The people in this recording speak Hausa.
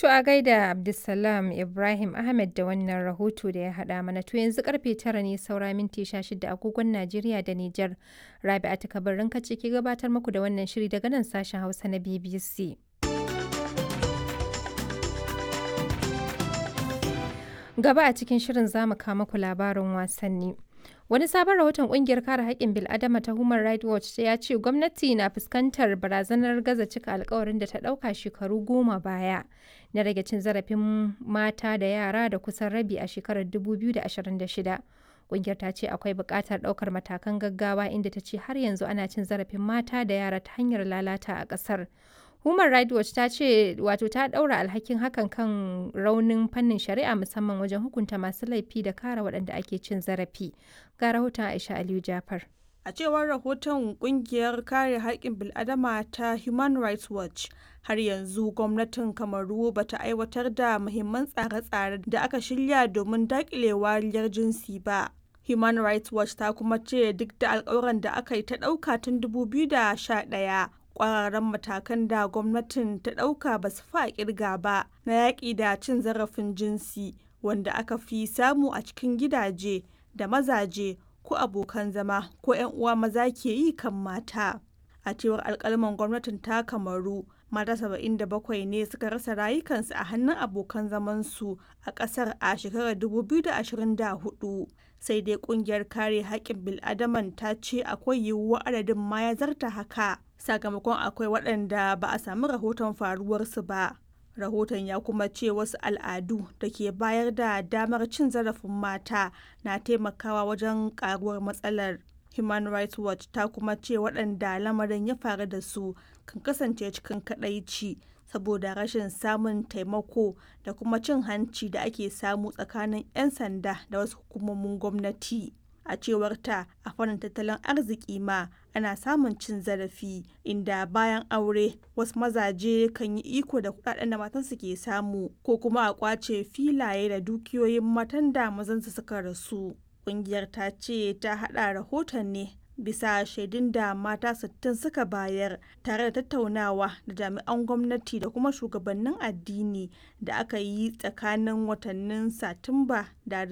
To a gaida Abdulsalam Ibrahim Ahmed da wannan rahoto da ya haɗa mana to yanzu karfe tara ne saura minti shida agogon Najeriya da Nijar. Rabi'a kabarin kace ke gabatar muku da wannan shiri daga nan sashen Hausa na BBC. Gaba a cikin shirin zamu kawo muku labarin wasanni. Wani sabon rahoton kungiyar kare haƙƙin bil'adama ta Human Rights Watch ya ce gwamnati na fuskantar barazanar gaza cika alkawarin da ta ɗauka shekaru goma baya na rage cin zarafin mata da yara da kusan rabi a shekarar 2026. Kungiyar ta ce akwai buƙatar ɗaukar matakan gaggawa inda ta ce har yanzu ana cin zarafin mata da yara ta hanyar lalata a ƙasar. Human Rights Watch ta ce wato ta ɗaura alhakin hakan kan raunin fannin shari'a musamman wajen hukunta masu laifi da kare waɗanda ake cin zarafi. Ga rahoton Aisha Aliyu Jafar. A cewar rahoton kungiyar kare haƙƙin bil'adama ta Human Rights Watch, har yanzu gwamnatin Kamaru ba ta aiwatar da muhimman tsare-tsare da aka shirya domin daƙile wariyar jinsi ba. Human Rights Watch ta kuma ce duk da alƙawuran da aka yi ta ɗauka tun 2011 kwararren matakan da gwamnatin ta ɗauka ba su fa kirga ba na yaƙi da cin zarafin jinsi wanda aka fi samu a cikin gidaje da mazaje ko abokan zama ko 'yan uwa maza ke yi kan mata a cewar alkalman gwamnatin ta kamaru mata 77 ne suka rasa rayukansu a hannun abokan zamansu a ƙasar a shekarar 2024 sai dai kungiyar kare haƙƙin bil'adaman ta ce akwai yiwuwar adadin ma ya zarta haka sakamakon akwai waɗanda ba a sami rahoton faruwarsu ba rahoton ya kuma ce wasu al'adu da ke bayar da damar cin zarafin mata na taimakawa wajen karuwar matsalar human rights watch ta kuma ce waɗanda lamarin ya faru da su kan kasance cikin kadaici saboda rashin samun taimako da kuma cin hanci da ake samu tsakanin 'yan sanda da wasu hukumomin gwamnati a cewar ta a fannin tattalin arziki ma ana samun cin zarafi inda bayan aure wasu mazaje kan yi iko da kudaden da matansu ke samu ko kuma a kwace filaye da dukiyoyin matan da mazansu suka rasu kungiyar ta ce ta hada rahoton ne bisa shaidun da mata 60 suka bayar tare da tattaunawa da jami'an gwamnati da kuma shugabannin addini da aka yi tsakanin watannin satumba da